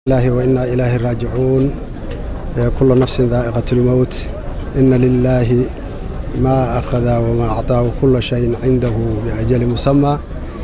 الله وإنا إليه راجعون كل نفس ذائقة الموت إن لله ما أخذ وما أعطى وكل شيء عنده بأجل مسمى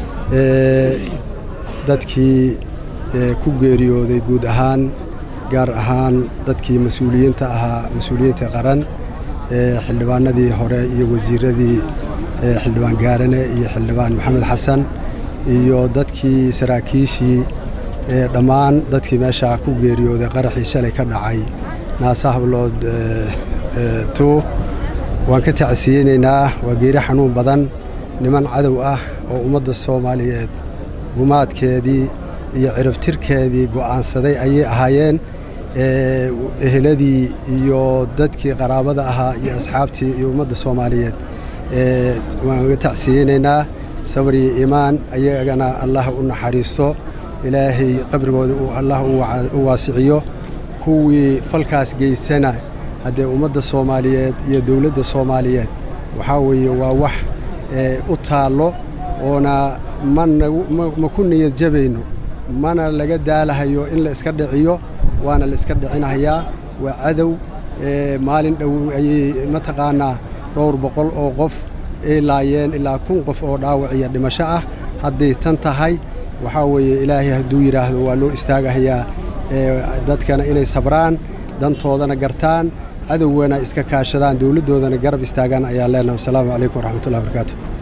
dadkii ku geeriyooday guud ahaan gaar ahaan dadkii mas-uuliyiinta ahaa mas-uuliyiinta qaran xildhibaanadii hore iyo wasiiradii xildhibaan gaarane iyo xildhibaan maxamed xasan iyo dadkii saraakiishii dhammaan dadkii meeshaa ku geeriyooday qaraxii shalay ka dhacay naasa hablood tu waan ka tacsiyeynaynaa waa geeri xanuun badan niman cadow ah oo ummadda soomaaliyeed gumaadkeedii iyo ciribtirkeedii go'aansaday ayay ahaayeen eheladii iyo dadkii qaraabada ahaa iyo asxaabtii iyo ummadda soomaaliyeed waan ga tacsiyeynaynaa sabr iyo iimaan ayagana allah u naxariisto ilaahay qabrigooda allah u waasiciyo kuwii falkaas geystana haddee ummadda soomaaliyeed iyo dowladda soomaaliyeed waxaa weeye waa wax u taallo oona ma ku niyad jabayno mana laga daalahayo in la iska dhiciyo waana la iska dhicinahayaa waa cadow maalin dhow ayay mataqaanaa dhowr boqol oo qof ay laayeen ilaa kun qof oo dhaawac iyo dhimasho ah hadday tan tahay waxaa weeye ilaahay hadduu yidhaahdo waa loo istaagahayaa dadkana inay sabraan dantoodana gartaan cadowgana iska kaashadaan dowladdoodana garab istaagaan ayaa leenahay wasalaamu calaykum waraxmatullahi barakaatu